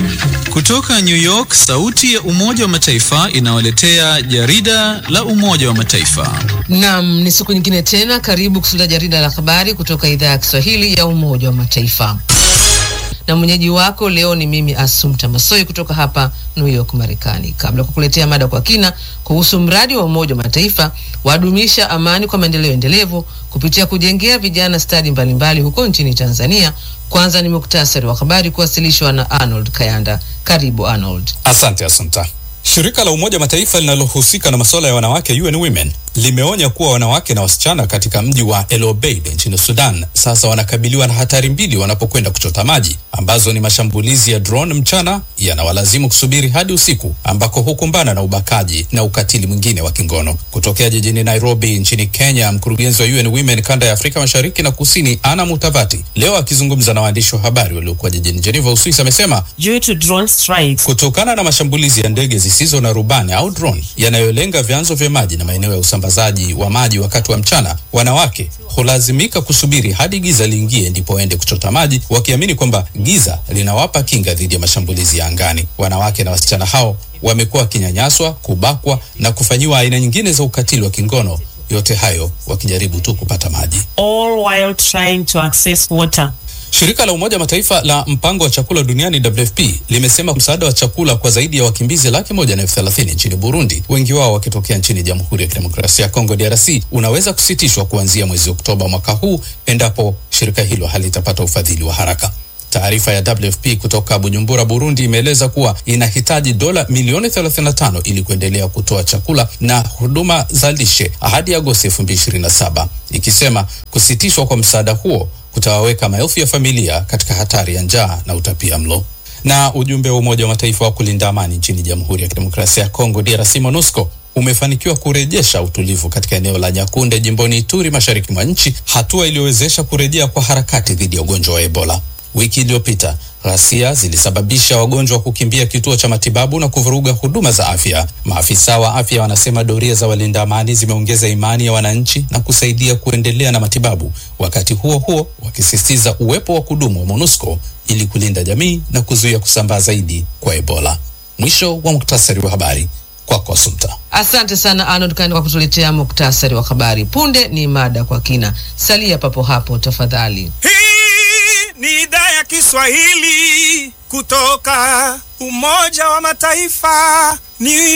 Kutoka New York, sauti ya Umoja wa Mataifa inawaletea jarida la Umoja wa Mataifa. Naam, ni siku nyingine tena, karibu kusikiliza jarida la habari kutoka idhaa ya Kiswahili ya Umoja wa Mataifa, na mwenyeji wako leo ni mimi Asumta Masoi kutoka hapa New York, Marekani. Kabla ya kukuletea mada kwa kina kuhusu mradi wa Umoja wa Mataifa wadumisha amani kwa maendeleo endelevu kupitia kujengea vijana stadi mbalimbali huko nchini Tanzania, kwanza ni muktasari wa habari kuwasilishwa na Arnold Kayanda. Karibu Arnold. Asante Asumta. Shirika la Umoja Mataifa linalohusika na masuala ya wanawake UN Women limeonya kuwa wanawake na wasichana katika mji wa El Obeid nchini Sudan sasa wanakabiliwa na hatari mbili wanapokwenda kuchota maji, ambazo ni mashambulizi ya drone mchana yanawalazimu kusubiri hadi usiku, ambako hukumbana na ubakaji na ukatili mwingine wa kingono. Kutokea jijini Nairobi nchini Kenya, mkurugenzi wa UN Women kanda ya Afrika Mashariki na Kusini, Ana Mutavati, leo akizungumza na waandishi wa habari waliokuwa jijini Geneva, Uswisi, amesema Due to drone strikes, kutokana na mashambulizi ya ndege zisizo na rubani au drone yanayolenga vyanzo vya maji na maeneo ya usambazaji wa maji wakati wa mchana, wanawake hulazimika kusubiri hadi giza liingie ndipo waende kuchota maji, wakiamini kwamba giza linawapa kinga dhidi ya mashambulizi ya angani. Wanawake na wasichana hao wamekuwa wakinyanyaswa, kubakwa na kufanyiwa aina nyingine za ukatili wa kingono, yote hayo wakijaribu tu kupata maji. all while trying to access water. Shirika la Umoja Mataifa la mpango wa chakula duniani WFP limesema msaada wa chakula kwa zaidi ya wakimbizi laki moja na elfu thelathini nchini Burundi, wengi wao wakitokea nchini Jamhuri ya Kidemokrasia ya Kongo DRC, unaweza kusitishwa kuanzia mwezi Oktoba mwaka huu endapo shirika hilo halitapata ufadhili wa haraka. Taarifa ya WFP kutoka Bujumbura, Burundi imeeleza kuwa inahitaji dola milioni 35 ili kuendelea kutoa chakula na huduma za lishe hadi Agosti 2027, ikisema kusitishwa kwa msaada huo kutawaweka maelfu ya familia katika hatari ya njaa na utapia mlo. Na ujumbe wa Umoja wa Mataifa wa kulinda amani nchini Jamhuri ya Kidemokrasia ya Kongo DRC MONUSCO umefanikiwa kurejesha utulivu katika eneo la Nyakunde jimboni Ituri mashariki mwa nchi, hatua iliyowezesha kurejea kwa harakati dhidi ya ugonjwa wa Ebola. Wiki iliyopita ghasia zilisababisha wagonjwa kukimbia kituo cha matibabu na kuvuruga huduma za afya. Maafisa wa afya wanasema doria za walinda amani zimeongeza imani ya wananchi na kusaidia kuendelea na matibabu, wakati huo huo wakisisitiza uwepo wa kudumu wa MONUSCO ili kulinda jamii na kuzuia kusambaa zaidi kwa Ebola. Mwisho wa muktasari wa habari kwako, Asumta. Asante sana Arnold Kayanda kwa kutuletea muktasari wa habari. Punde ni mada kwa kina, salia papo hapo tafadhali. Hii ni idhaa ya Kiswahili kutoka Umoja wa Mataifa, New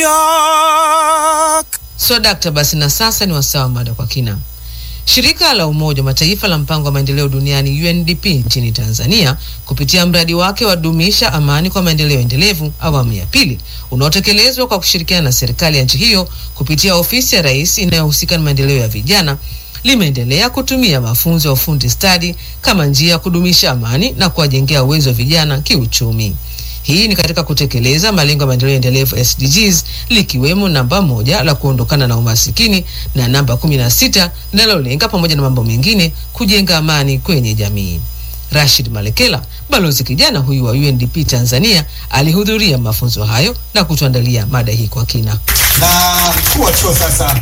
York. So dakta, basi na sasa ni wasaa wa mada kwa kina. Shirika la Umoja wa Mataifa la mpango wa maendeleo duniani UNDP nchini Tanzania kupitia mradi wake wa dumisha amani kwa maendeleo endelevu awamu ya pili unaotekelezwa kwa kushirikiana na serikali ya nchi hiyo kupitia ofisi ya rais inayohusika na maendeleo ya vijana limeendelea kutumia mafunzo ya ufundi stadi kama njia ya kudumisha amani na kuwajengea uwezo wa vijana kiuchumi. Hii ni katika kutekeleza malengo ya maendeleo endelevu SDGs likiwemo namba moja la kuondokana na umasikini na namba kumi na sita linalolenga pamoja na mambo mengine kujenga amani kwenye jamii. Rashid Malekela, balozi kijana huyu wa UNDP Tanzania, alihudhuria mafunzo hayo na kutuandalia mada hii kwa kina. na mkuu wa chuo sasa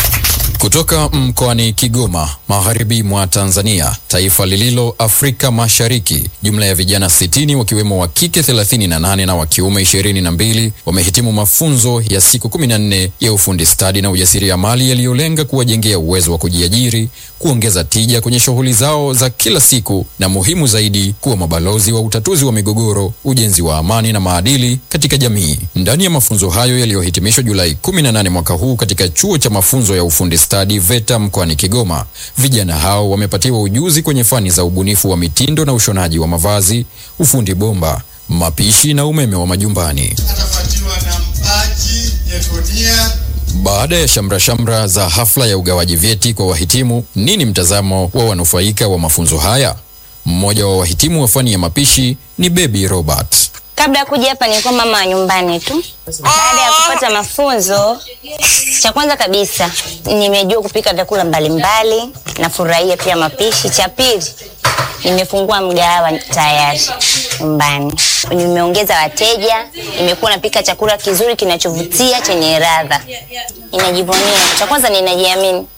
Kutoka mkoani Kigoma, magharibi mwa Tanzania, taifa lililo Afrika Mashariki, jumla ya vijana 60 wakiwemo wa kike 38 na wa kiume 22 wamehitimu mafunzo ya siku 14 ya ufundi stadi na ujasiriamali yaliyolenga kuwajengea uwezo wa kujiajiri, kuongeza tija kwenye shughuli zao za kila siku na muhimu zaidi, kuwa mabalozi wa utatuzi wa migogoro, ujenzi wa amani na maadili katika jamii. Ndani ya mafunzo hayo yaliyohitimishwa Julai 18 mwaka huu katika chuo cha mafunzo ya ufundi stadi VETA mkoani Kigoma, vijana hao wamepatiwa ujuzi kwenye fani za ubunifu wa mitindo na ushonaji wa mavazi, ufundi bomba, mapishi na umeme wa majumbani. atafuatiwa na mpaji Yekonia Baada ya shamra shamra za hafla ya ugawaji vyeti kwa wahitimu, nini mtazamo wa wanufaika wa mafunzo haya? Mmoja wa wahitimu wa fani ya mapishi ni Baby Robert. Kabla ya kuja hapa nilikuwa mama wa nyumbani tu. Baada ya kupata mafunzo, cha kwanza kabisa nimejua kupika vyakula mbalimbali, nafurahia pia mapishi. Cha pili, nimefungua mgahawa tayari nyumbani, nimeongeza wateja, nimekuwa napika chakula kizuri kinachovutia chenye ladha. Ninajivunia, cha kwanza ninajiamini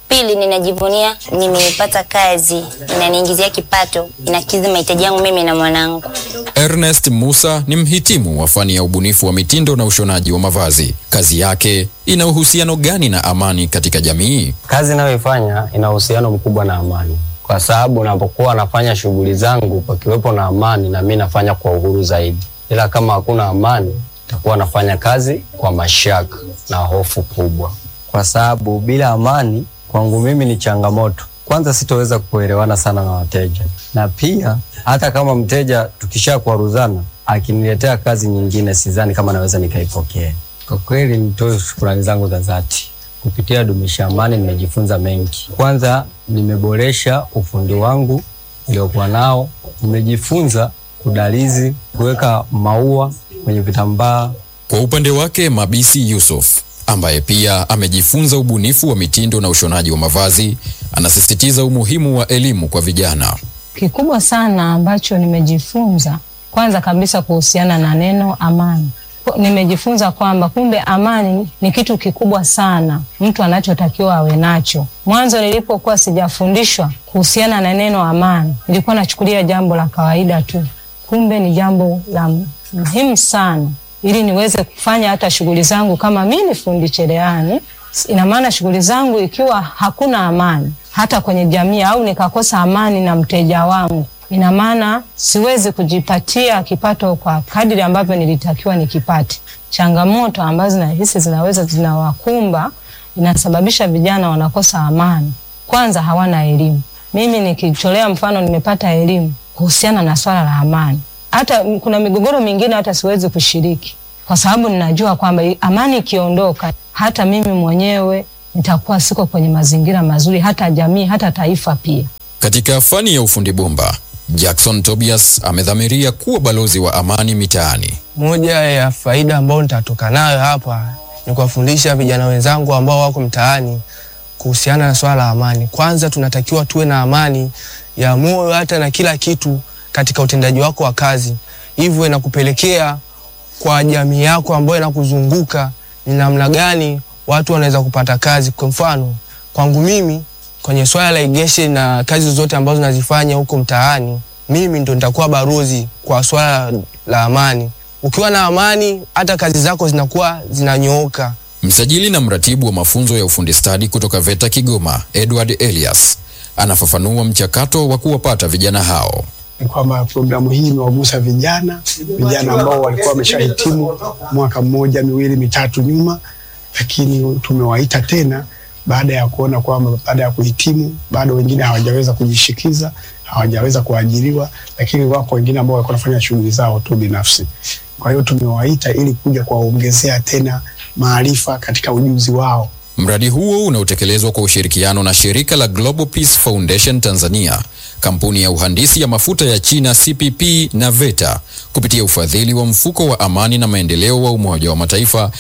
Pili, ninajivunia nimepata kazi inaniingizia kipato, inakidhi mahitaji yangu mimi na mwanangu. Ernest Musa ni mhitimu wa fani ya ubunifu wa mitindo na ushonaji wa mavazi. Kazi yake ina uhusiano gani na amani katika jamii? Kazi inayoifanya ina uhusiano mkubwa na amani, kwa sababu napokuwa nafanya shughuli zangu pakiwepo na amani, na mimi nafanya kwa uhuru zaidi, ila kama hakuna amani, nitakuwa nafanya kazi kwa mashaka na hofu kubwa, kwa sababu bila amani kwangu mimi ni changamoto. Kwanza sitoweza kuelewana sana na wateja, na pia hata kama mteja tukisha kuaruzana akiniletea kazi nyingine, sidhani kama naweza nikaipokea. Kwa kweli, nitoe shukrani zangu za dhati kupitia Dumisha Amani nimejifunza mengi. Kwanza nimeboresha ufundi wangu niliokuwa nao, nimejifunza kudalizi, kuweka maua kwenye vitambaa. Kwa upande wake, Mabisi Yusuf ambaye pia amejifunza ubunifu wa mitindo na ushonaji wa mavazi anasisitiza umuhimu wa elimu kwa vijana. Kikubwa sana ambacho nimejifunza, kwanza kabisa kuhusiana na neno amani nimejifunza kwamba kumbe amani ni kitu kikubwa sana mtu anachotakiwa awe nacho. Mwanzo nilipokuwa sijafundishwa kuhusiana na neno amani, nilikuwa nachukulia jambo la kawaida tu, kumbe ni jambo la muhimu sana, ili niweze kufanya hata shughuli zangu. Kama mi ni fundi cherehani, ina maana shughuli zangu ikiwa hakuna amani hata kwenye jamii, au nikakosa amani na mteja wangu ina maana siwezi kujipatia kipato kwa kadiri ambavyo nilitakiwa nikipate. Changamoto ambazo nahisi zinaweza zinawakumba, inasababisha vijana wanakosa amani. Kwanza hawana elimu. Mimi nikitolea mfano, nimepata elimu kuhusiana na swala la amani. Hata kuna migogoro mingine hata siwezi kushiriki kwa sababu ninajua kwamba amani ikiondoka, hata mimi mwenyewe nitakuwa siko kwenye mazingira mazuri, hata jamii, hata taifa pia. Katika fani ya ufundi bomba Jackson Tobias amedhamiria kuwa balozi wa amani mitaani. Moja ya faida ambayo nitatoka nayo hapa ni kuwafundisha vijana wenzangu ambao wako mtaani kuhusiana na swala la amani. Kwanza tunatakiwa tuwe na amani ya moyo hata na kila kitu katika utendaji wako wa kazi, hivyo inakupelekea kwa jamii yako ambayo inakuzunguka ni namna gani watu wanaweza kupata kazi. Kwa mfano kwangu mimi kwenye swala la igeshe na kazi zote ambazo nazifanya huko mtaani, mimi ndo nitakuwa barozi kwa swala la amani. Ukiwa na amani, hata kazi zako zinakuwa zinanyooka. Msajili na mratibu wa mafunzo ya ufundi stadi kutoka VETA Kigoma, Edward Elias, anafafanua mchakato wa kuwapata vijana hao. Ni kwamba programu hii imewagusa vijana vijana ambao walikuwa wameshahitimu mwaka mmoja miwili mitatu nyuma, lakini tumewaita tena baada ya kuona kwamba baada ya kuhitimu bado wengine hawajaweza kujishikiza, hawajaweza kuajiriwa, lakini wako wengine ambao walikuwa wanafanya shughuli zao tu binafsi. Kwa hiyo tumewaita ili kuja kuwaongezea tena maarifa katika ujuzi wao. Mradi huo unaotekelezwa kwa ushirikiano na shirika la Global Peace Foundation Tanzania, kampuni ya uhandisi ya mafuta ya China CPP na VETA kupitia ufadhili wa mfuko wa amani na maendeleo wa Umoja wa Mataifa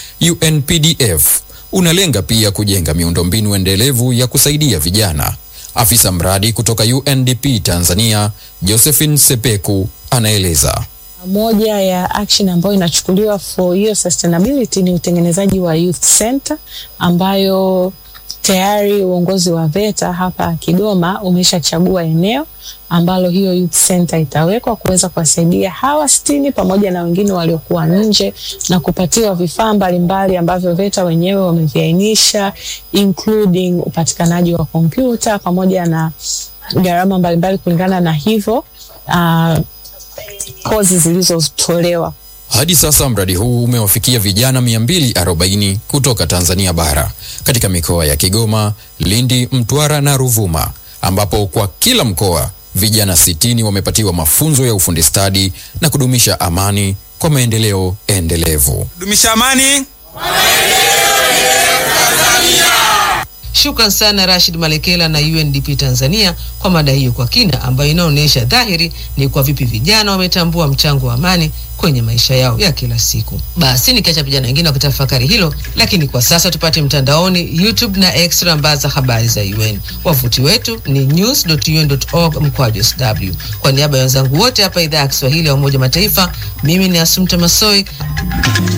UNPDF unalenga pia kujenga miundombinu endelevu ya kusaidia vijana. Afisa mradi kutoka UNDP Tanzania, Josephine Sepeku, anaeleza. Moja ya action ambayo inachukuliwa for hiyo sustainability ni utengenezaji wa youth center ambayo tayari uongozi wa VETA hapa Kigoma umeshachagua eneo ambalo hiyo youth center itawekwa kuweza kuwasaidia hawa sitini pamoja na wengine waliokuwa nje na kupatiwa vifaa mbalimbali ambavyo VETA wenyewe wameviainisha including upatikanaji wa kompyuta pamoja na gharama mbalimbali kulingana na hivyo uh, kozi zilizotolewa. Hadi sasa mradi huu umewafikia vijana 240 kutoka Tanzania bara katika mikoa ya Kigoma, Lindi, Mtwara na Ruvuma, ambapo kwa kila mkoa vijana 60 wamepatiwa mafunzo ya ufundi stadi na kudumisha amani kwa maendeleo endelevu. Dumisha amani. Shukran sana Rashid Malekela na UNDP Tanzania kwa mada hiyo kwa kina, ambayo inaonyesha dhahiri ni kwa vipi vijana wametambua mchango wa amani kwenye maisha yao ya kila siku. Basi nikiacha vijana wengine wakitafakari hilo, lakini kwa sasa tupate mtandaoni, YouTube na X tunaambaza habari za UN. Wavuti wetu ni news.un.org mkwaju sw. Kwa niaba ya wenzangu wote hapa idhaa ya Kiswahili ya Umoja Mataifa, mimi ni Asumta Masoi